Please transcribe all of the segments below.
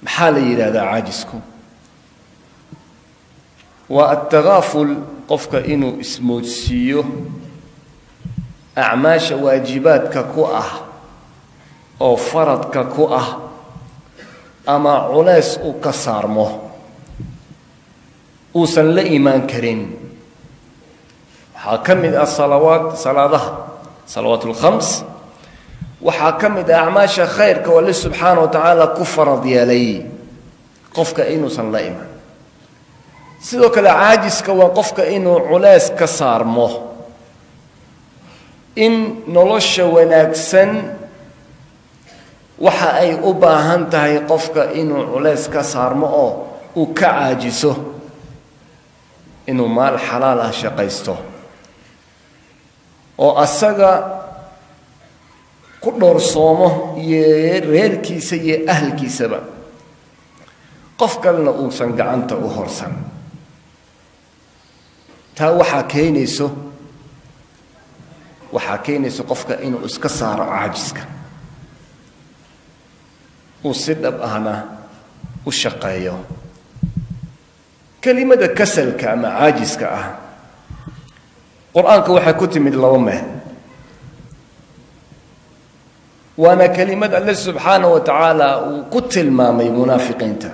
maxaa la yidhaahdaa caajisku waa altakaaful qofka inuu ismoodsiiyo acmaasha waajibaadka ku ah oo faradka ku ah ama culays uu ka saarmo uusan la imaan karin waxaa ka mid ah salawaad salaadaha salawaat اlkhams waxaa ka mid ah acmaasha khayrka oo alle subxaana wa tacaala ku farad yeelay qofka inuusan la iman sidoo kale caajiska waa qofka inuu culays ka saarmo in nolosha wanaagsan waxa ay u baahan tahay qofka inuu culays ka saarmo oo uu ka caajiso inuu maal xalaal ah shaqaysto oo asaga ku dhowrsoomo iyo reerkiisa iyo ahalkiisaba qof kalena uusan gacanta u horsan taa waxaa keenayso waxaa keenayso qofka inuu iska saaro caajiska uu si dhab ahna u shaqeeyo kelimada kasalka ama caajiska ah qur-aanka waxay ku timid laba meel waana kelimad alle subxaana wa tacaala uu ku tilmaamay munaafiqiinta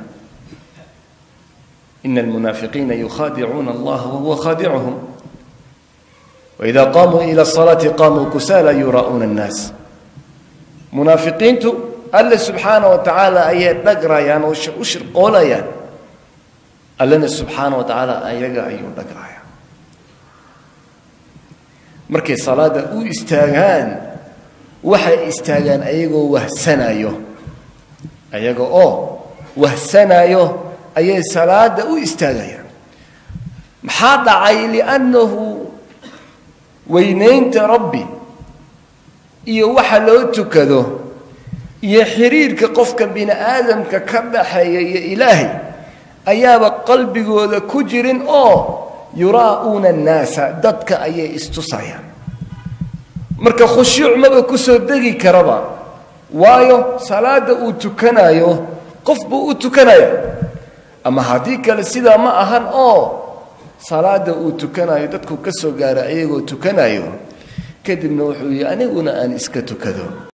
ina almunaafiqiina yukhaadicuuna allaha wahuwa khaadicuhum waida qaamuu ila asalaati qaamuu kusaala yuraa'uuna annaas munaafiqiintu alle subxaana wa tacaala ayay dhagrayaan oo u shirqoolayaan allena subxaana wa tacaala ayaga ayuu dhagraya markay salaada u istaagaan waxay istaagaan ayagoo wahsanayo ayaga oo wahsanayo ayay salaada u istaagayaan maxaa dhacay liannahu weynaynta rabbi iyo waxa loo tukado iyo xiriirka qofka bini aadamka ka dhaxeeya iyo ilaahay ayaaba qalbigooda ku jirin oo yuraa'uuna annaasa dadka ayay istusayaan marka khushuuc maba ku soo degi karaba waayo salaada uu tukanayo qof buu u tukanaya ama haddii kale sidaa ma ahan oo salaada uu tukanayo dadku ka soo gaara ayagoo tukanayo kadibna wuxuu yihi aniguna aan iska tukado